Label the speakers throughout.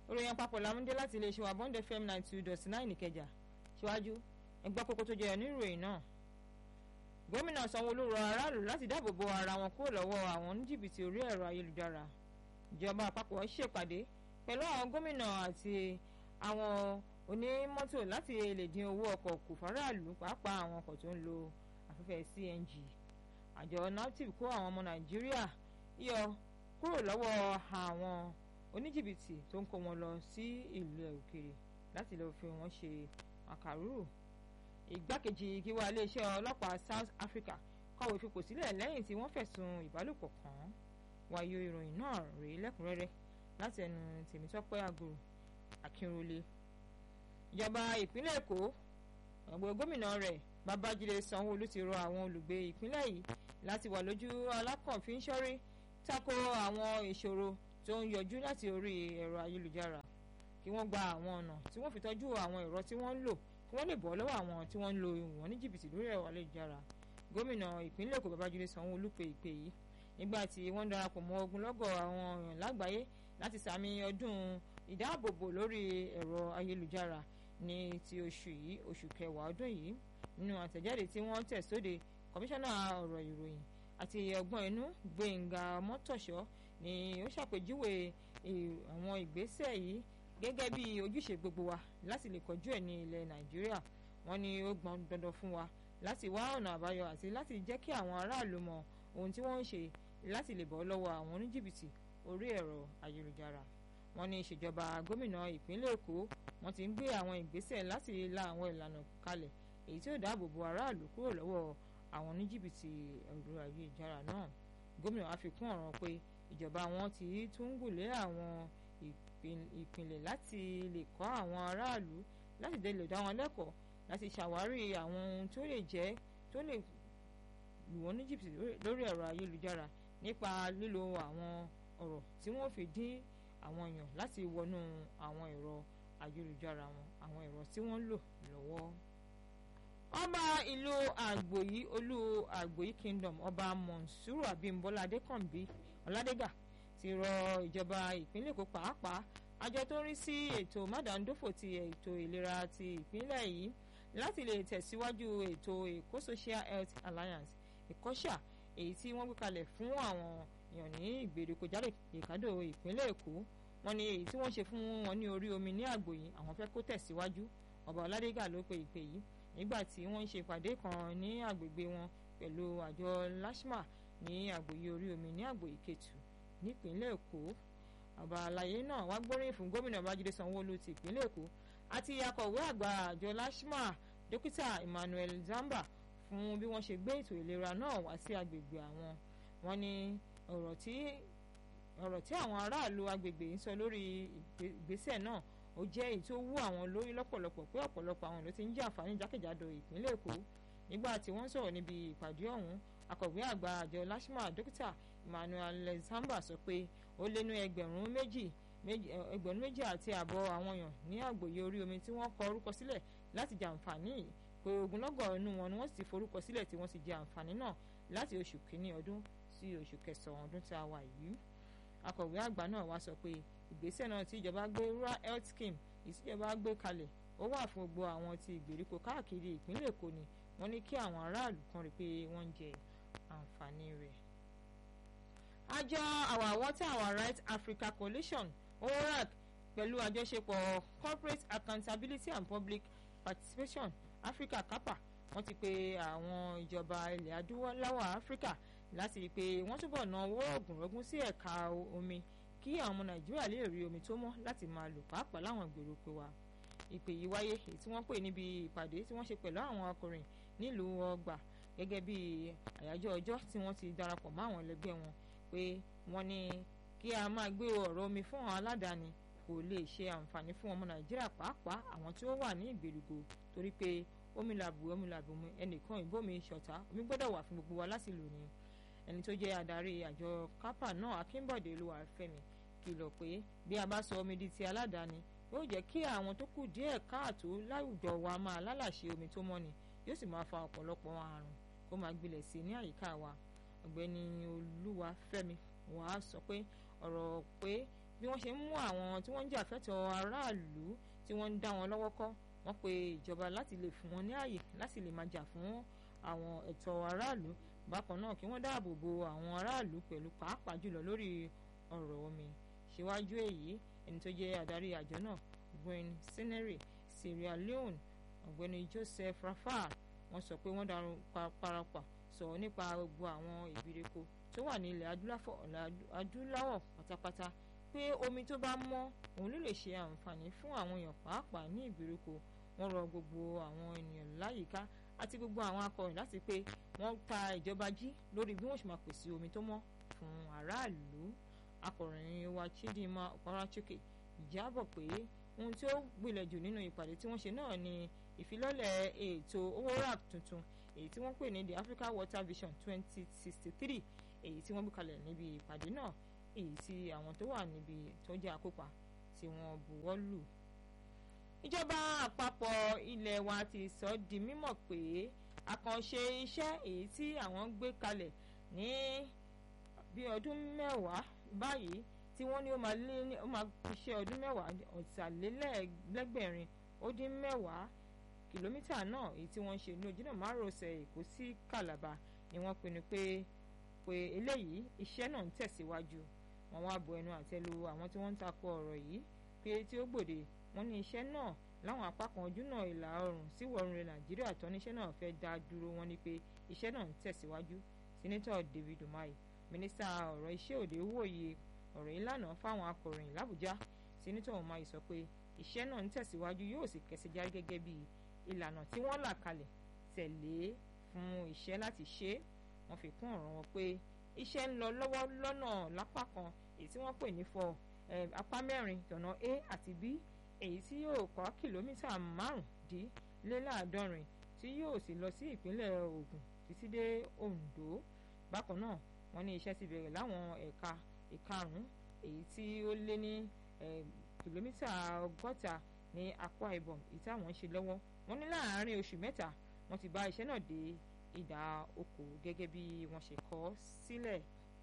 Speaker 1: ìròyìn àpapọ̀ làmúdé láti iléeṣẹ́ wa bond fm nine two dot nine ìkẹjà síwájú ẹgbẹ́ kókó tó jẹyọ nínú ìròyìn náà gómìnà sanwó-olú rọ aráàlú láti dáàbò bo ara wọn kúrò lọ́wọ́ àwọn oníjìbìtì orí ẹ̀rọ ayélujára ìjọba àpapọ̀ ṣèpàdé pẹ̀lú àwọn gómìnà àti àwọn onímọ́tò láti lè dín owó ọkọ̀ kù fáráàlú pàápàá àwọn ọkọ̀ tó ń lo afẹ́fẹ́ cng àjọ naptip kó àwọn ọmọ nàìjíríà yọ kúrò lọ́wọ́ àwọn oníjìbìtì tó ń kó wọn lọ sí ìlú òkèèrè láti lọ́ọ́ fi wọ́n ṣe àkàrúrò ìgbákejì gíwá iléeṣẹ́ ọlọ́pàá South Africa kọ̀wé fipò sílẹ̀ lẹ́yìn tí wọ́n fẹ̀sùn ìbálòpọ̀ kàn án wáyé ìròyìn náà rèé lẹ́kùnrẹ́rẹ́ láti ẹnu Tèmítọ́pẹ́ Àgùrù Akínrólé ìjọba ìpínlẹ̀ Èkó ọ̀gbẹ́ gómìnà rẹ̀ Babájídé Sanwó-Olú ti rọ àwọn olùgbé ìpínlẹ̀ yìí láti wà lójú alákànfin ṣọ́rí tako àwọn ìṣòro tó ń yọjú láti orí ẹ̀rọ ayélujára kí wọ́n gba àwọn ọ̀nà tí wọ́n fi tọ́jú àwọn ẹ̀rọ tí wọ́n ń lò kí wọ́n lè bọ́ lọ́wọ́ àwọn tí wọ́n ń lo ìwọ̀n ní jìbìtì lórí ẹ̀rọ ayélujára gómìnà ìpínlẹ̀ Èkó Babájídé Sanwó-Olú pe ìpè yìí nígbà tí wọ́n darapọ̀ mọ́ ogunlọ́gọ̀ àwọn èèyàn lágbàáyé láti sàmì ọdún ìdáàbòbò lórí ẹ̀rọ ayélujára ní ti oṣù yìí oṣù kẹwàá ọdún yìí nínú àtẹ̀jáde tí wọ́n tẹ̀ sóde kọmíṣánná ọ̀rọ̀ ìròyìn àti ọgbọ́n inú Gbẹ̀ngà Mọ́tòṣọ́ ni ó ṣàpèjúwe àwọn ìgbésẹ̀ yìí gẹ́gẹ́ bí ojúṣe gbogbo wa láti lè kọjú ẹ̀ ní ilẹ̀ Nàìjíríà wọ́n ní ó gbọ́n dandan fún wa láti wá ọ̀nà àbáyọ àti láti jẹ́ kí àwọn aráàlú mọ ohun tí wọ́n ń ṣe láti lè bọ́ lọ́wọ́ àwọn oníjìbìtì orí ẹ̀rọ ayélujára wọ́n ní ìṣèjọba gómìnà ìpínlẹ̀ Èkó wọ́n ti ń gbé àwọn ìgbésẹ̀ láti la àwọn ìlànà kalẹ̀ èyí tí ó dáàbò bo aráàlú kúrò lọ́wọ́ àwọn oníjìbìtì ẹ̀rọ ayélujára náà gómìnà wa fi kún ọ̀ràn pé ìjọba wọn ti tún gùnlé àwọn ìpìlẹ̀ láti lè kọ́ àwọn aráàlú láti dé lè dá wọn lẹ́kọ̀ọ́ láti ṣàwárí àwọn ohun tó lè jẹ́ tó lè lù wọ́n ní jìbìtì lórí ẹ̀rọ ayélujára nípa lílo àwọn ọ̀rọ̀ tí wọ́n fi dín àwọn èèyàn láti wọnú àwọn ẹ̀rọ ayélujára wọn àwọn ẹ̀rọ tí wọ́n ń lò lọ́wọ́. ọba ìlú àgbòyí olú àgbòyí kingdom ọba monsuru abimbola adékànbí ọládégà ti rọ ìjọba ìpínlẹ̀ èkó pàápàá àjọ tó ń rí sí ètò mádàndófò ti ètò ìlera ti ìpínlẹ̀ yìí láti lè tẹ̀síwájú ètò èkó social health alliance ìkọ́ṣà èyí tí wọ́n gbé kalẹ̀ fún àwọn èèyàn ní ìgbèríko jáde ìkádò ìpínlẹ̀ èkó wọ́n ní èyí tí wọ́n ṣe fún wọn ní orí omi ní àgbòyí àwọn fẹ́ kó tẹ̀síwájú ọba ọládégà ló pe ìpè yìí nígbà tí wọ́n ń ṣe ìpàdé kan ní àgbègbè wọn pẹ̀lú àjọ lashma ní àgbòyí orí omi ní àgbòyí kẹtù nípínlẹ̀ èkó ọba àlàyé náà wá gbóríyìn fún gómìnà babájídé sanwó-olú ti ìpínlẹ̀ èkó àti akọ̀wé àgbà àjọ lashma dókítà emmanuel zamba fún bí wọ́n ṣe gbé ètò ìlera náà wá sí agbègbè àwọn wọ́n ní ọ̀rọ̀ tí ọ̀rọ̀ tí àwọn aráàlú agbègbè ń sọ lórí ìgbésẹ̀ náà ó jẹ́ èyí tó wú àwọn lórí lọ́pọ̀lọpọ̀ pé ọ̀pọ̀lọpọ̀ àwọn ló ti ń jẹ àǹfààní jákèjádò ìpínlẹ̀ èkó nígbà tí wọ́n sọ̀rọ̀ níbi ìpàdé ọ̀hún akọ̀wé àgbà àjọ lashma dókítà emmanuel zamba sọ pé ó lé ní ẹgbẹ̀rún méjì ẹgbẹ̀rún méjì àti àbọ̀ àwọn èèyàn ní àgbòye orí omi tí wọ́n kọ orúkọ sílẹ̀ láti jẹ àǹfààní yìí pé ogunlọ́gọ̀ inú wọn ni wọ́n sì ti forúkọ sílẹ̀ tí wọ́n sì jẹ àǹfààní náà láti oṣù kínní ọdún sí oṣù kẹsàn-án ọdún tí a wà yìí akọ̀wé àgbà náà wá sọ pé ìgbésẹ̀ náà tí ìjọba gbé rural health scheme ìsíjọba gbé kalẹ̀ ó wà fún gbogbo àwọn ti ìgbèríko káàkiri ìpínlẹ̀ èkó ni wọ́n ní kí àwọn aráàlú kan rí pé wọ́n ń jẹ àǹfààní rẹ̀. àjọ our water our right africa coalition ORAC pẹ̀lú àjọṣepọ̀ corporate accountability and public participation africa capa wọ́n ti pe àwọn ìjọba ilẹ̀ adúláwọ̀ áfíríkà láti rí i pé wọ́n túbọ̀ ná owó ọ̀gùnrọ̀gùn sí ẹ̀ka omi kí àwọn ọmọ nàìjíríà lè rí omi tó mọ́ láti máa lò pàápàá láwọn ìgbèríko wa ìpè yìí wáyé èyí tí wọ́n pè níbi ìpàdé tí wọ́n ṣe pẹ̀lú àwọn akọrin nílùú ọgbà gẹ́gẹ́ bí àyájọ́ ọjọ́ tí wọ́n ti darapọ̀ mọ́ àwọn ẹlẹgbẹ́ wọn pé wọ́n ní kí a máa gbé ọ̀rọ̀ omi fún àwọn aládàáni kò lè ṣe àǹfààní fún ọmọ nàìjíríà pàápàá àwọn tí ó wà ní ìgbèríko torí pé omi làbù omi làbù mu ẹnìkan ìbómi ṣọ̀tá omi gbọ́dọ̀ wà fún gbogbo wa láti lò ní ẹni tó jẹ́ adarí àjọ kápá náà akínbọ̀dé olúwàfẹ́mi kìlọ̀ pé bí a bá sọ omi di ti aládàáni yóò jẹ́ kí àwọn tó kù díẹ̀ káàtó láwùjọ wa máa lálàṣe omi tó mọ́ ni yóò sì máa fa ọ̀pọ̀lọpọ̀ àrùn kó máa gbilẹ̀ sí ní àyíká wa ọ̀gbẹ́ni olúwàfẹ́mi wàá sọ pé ọ̀rọ̀ pé bí wọ́n ṣe ń mú àwọn tí wọ́n ń jà fẹ́tọ̀ọ́ aráàlú tí wọ́n ń dá wọn lọ́wọ́ kọ́ wọ́n pe ìjọba láti lè fún wọn ní ààyè láti lè máa jà fún àwọn ẹ̀tọ́ aráàlú bákan náà kí wọ́n dáàbò bo àwọn aráàlú pẹ̀lú pàápàá jùlọ lórí ọ̀rọ̀ omi síwájú èyí ẹni tó jẹ́ adarí àjọ náà Gwen Sinere Sierra Leone ọ̀gbẹ́ni Joseph Rafah wọ́n sọ pé wọ́n darun parapà sọ̀rọ̀ nípa gbogbo àwọn ìgbèríko tó wà ní ilẹ̀ adúláwọ̀ pátápátá pé omi tó bá mọ́ òun ló lè ṣe àǹfààní fún àwọn èèyàn pàápàá ní ìgbèríko wọ́n rọ gbogbo àwọn ènìyàn láyìíká àti gbogbo àwọn akọrin láti pé wọ́n ta ìjọba jí lórí bí wọ́n ṣe máa pèsè omi tó mọ́ fún aráàlú akọrin wa Chidinma Ọ̀páráchókè ìjábọ̀ pé ohun tí ó gbilẹ̀ jù nínú ìpàdé tí wọ́n ṣe náà ni ìfilọ́lẹ̀ ètò owó rap tuntun èyí tí wọ́n pè ní the Africa Water Vision 2063 èyí tí wọ́n gbé kalẹ̀ níbi ìpàdé náà èyí tí àwọn tó wà níbi tó jẹ́ àkópa tí wọ́n buwọ́ lù. ìjọba àpapọ̀ ilẹ̀ wa ti sọ di mímọ̀ pé àkànṣe iṣẹ́ èyí tí àwọn gbé kalẹ̀ ní bí ọdún mẹ́wàá báyìí tí wọ́n ní ó máa lé ní ó máa ṣiṣẹ́ ọdún mẹ́wàá ọ̀tàlélẹ́gbẹ̀rin ó dín mẹ́wàá kìlómítà náà èyí tí wọ́n ń ṣe ní ojúnà márosẹ̀ èkó sí Calabar ni wọ́n pinnu pé pé eléyìí iṣẹ́ náà ń tẹ̀síwájú wọ́n wá bu ẹnu àtẹ́ lu àwọn tí wọ́n ń takò ọ̀rọ̀ yìí pé tí ó gbòde wọ́n ní iṣẹ́ náà láwọn apá kan ojúnà ìlà oòrùn sí ìwọ̀ oòrùn Nàìjíríà tán níṣẹ́ náà fẹ́ dá dúró wọ́n ní pé iṣẹ́ náà ń tẹ̀síwájú Senator David Umahi mínísítà ọ̀rọ̀ iṣẹ́ òde wòye ọ̀rọ̀ ìlànà fáwọn akọ̀ròyìn l'Àbújá Senator Umahi sọ pé iṣẹ́ náà ń tẹ̀síwájú yóò sì kẹsẹ̀ járí gẹ́gẹ́ bí ìlànà tí wọ́n là kalẹ̀ tẹ̀lé fún iṣẹ́ láti ṣe é wọ́n fi kún ọ̀rọ̀ wọn pé iṣẹ́ ń lọ lọ́wọ́ lọ́nà lápá kan èyí tí wọ́n pè ní fọ apá mẹ́rin tọ̀nà A àti B èyí tí yóò kọ́ kìlómítà márùndínláàádọ́rin tí yóò sì lọ sí ìpínlẹ̀ Ògùn títí dé Oǹdó bákan náà wọ́n ní iṣẹ́ ti bẹ̀rẹ̀ láwọn ẹ̀ka ìkarùn-ún èyí tí ó lé ní kìlómítà ọgọ́ta ní Akwa Ibom èyí tí àwọn ń ṣe lọ́wọ́ wọ́n ní láàárín oṣù mẹ́ta wọ́n ti bá iṣẹ́ náà dé ìdá okòó gẹ́gẹ́ bí wọ́n ṣe kọ sílẹ̀.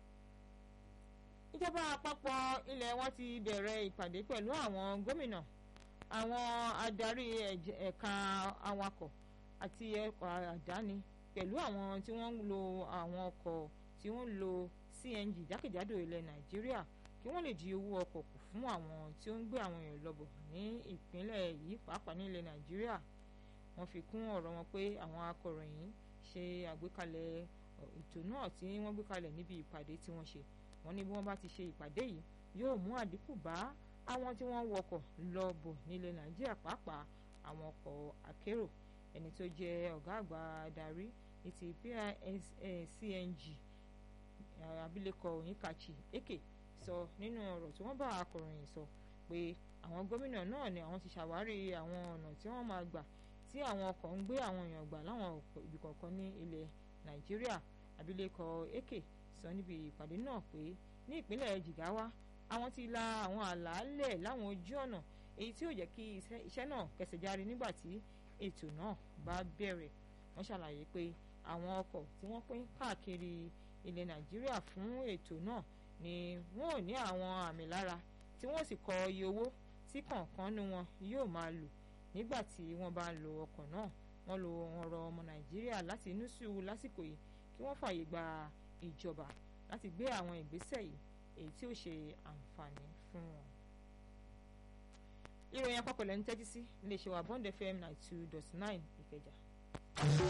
Speaker 1: ìjọba àpapọ̀ ilẹ̀ wọn ti bẹ̀rẹ̀ ìpàdé pẹ̀lú àwọn gómìnà àwọn adarí ẹ̀ka awakọ̀ àti ẹ̀kọ́ àdáni pẹ̀lú àwọn tí wọ́n ń lo àwọn ọkọ̀ tí wọ́n ń lo CNG jákèjádò ilẹ̀ Nàìjíríà kí wọ́n lè di owó ọkọ̀ kù fún àwọn tí ó ń gbé àwọn èèyàn lọ́bọ̀ ní ìpínlẹ̀ yìí pàápàá ní ilẹ̀ Nàìjíríà wọ́n fi kún ọ̀rọ̀ wọn pé àwọn akọ̀ròyìn ṣe àgbékalẹ̀ ètò náà tí wọ́n gbé kalẹ̀ níbi ìpàdé tí wọ́n ṣe wọ́n ní bí wọ́n bá ti ṣe ìpàdé yìí yóò mú àdínkù bá àwọn tí wọ́n wọkọ̀ lọ bọ̀ nílẹ̀ Nàìjíríà pàápàá àwọn ọkọ̀ akérò ẹni tó jẹ́ ọ̀gá àgbà adarí ní ti PISCNG abilékọ Onyekachi Eke sọ nínú ọ̀rọ̀ tí wọ́n bá akọ̀ròyìn sọ pé àwọn gómìnà náà ni àwọn ti ṣàwárí àwọn ọ̀nà tí wọ́n máa gbà tí àwọn ọkọ̀ ń gbé àwọn èèyàn gbà láwọn ibì kọ̀ọ̀kan ní ilẹ̀ Nàìjíríà abilékọ Eke sọ níbi ìpàdé náà pé ní ìpínlẹ̀ Jigawa àwọn ti la àwọn àlàálẹ̀ láwọn ojú ọ̀nà èyí tí yóò jẹ́ kí iṣẹ́ náà kẹsẹ̀ járe nígbà tí ètò náà bá bẹ̀rẹ̀ wọ́n ṣàlàyé pé àwọn ọkọ̀ tí wọ́n pín káàkiri ilẹ̀ Nàìjíríà fún ètò náà ni wọ́n ò ní àwọn àmì lára tí wọ́n sì kọ iye owó tí kọ̀ọ̀kan nu wọn yóò máa lò nígbà tí wọ́n bá lo ọkọ̀ náà wọ́n lo ọ̀rọ̀ ọmọ Nàìjíríà láti inú sùúrù lásìkò yìí kí wọ́n fààyè gba ìjọba láti gbé àwọn ìgbésẹ̀ yìí èyí tí ó ṣe àǹfààní fún wọn. ìròyìn àpapọ̀ lẹ́nu tẹ́tí sí iléeṣẹ́ wa Bond FM ninety two dot nine Ìkẹjà.